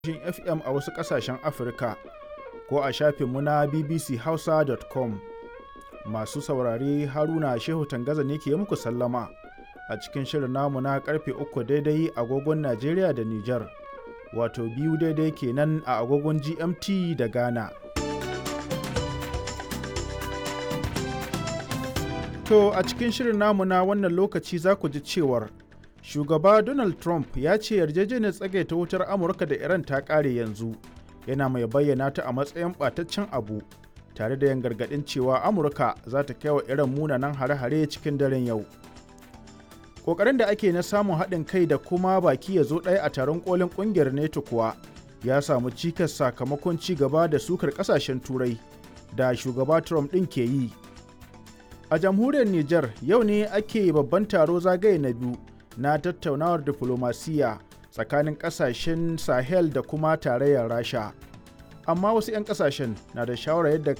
tashoshin FM a wasu ƙasashen Afirka ko a shafinmu na bbchausa.com. Masu saurare Haruna Shehu Tangaza ne ke muku sallama a cikin shirin namu na karfe uku daidai agogon Najeriya da Nijar, wato biyu daidai kenan a agogon GMT da Ghana. To a cikin shirin namu na wannan lokaci za ku ji cewar shugaba Donald Trump ya ce yarjejeniyar tsagaita wutar Amurka da Iran ta ƙare yanzu yana mai bayyana ta a matsayin ɓataccen abu tare da yin gargaɗin cewa Amurka za ta kai wa Iran munanan hare-hare cikin daren yau. Ƙoƙarin da ake na samun haɗin kai da kuma baki ya zo ɗaya a taron ƙolin ƙungiyar NATO kuwa ya samu cikas sakamakon ci gaba da sukar ƙasashen Turai da shugaba Trump ɗin ke yi. A jamhuriyar Nijar yau ne ake babban taro zagaye na biyu na tattaunawar diflomasiyya tsakanin kasashen Sahel da kuma tarayyar Rasha. Amma wasu 'yan kasashen na da shawarar yadda